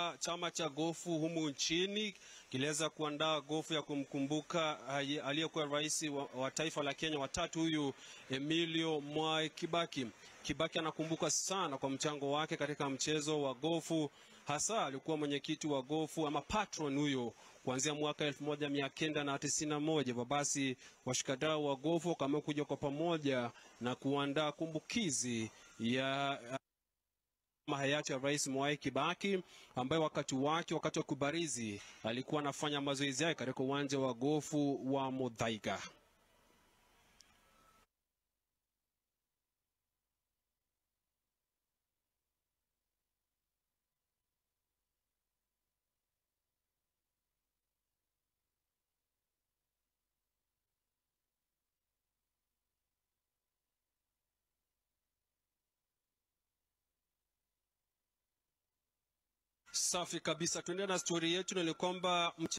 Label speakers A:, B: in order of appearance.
A: Chama cha gofu humu nchini kiliweza kuandaa gofu ya kumkumbuka aliyekuwa rais wa, wa taifa la Kenya watatu huyu Emilio Mwai Kibaki. Kibaki anakumbuka sana kwa mchango wake katika mchezo wa gofu, hasa alikuwa mwenyekiti wa gofu ama patron huyo kuanzia mwaka 1991. Basi washikadau wa gofu wakaamua kuja kwa pamoja na kuandaa kumbukizi ya hayati ya Rais Mwai Kibaki ambaye wakati wake wakati wa kubarizi alikuwa anafanya mazoezi yake katika uwanja wa gofu wa Muthaiga. Safi kabisa, tuendelee na stori yetu, na ni kwamba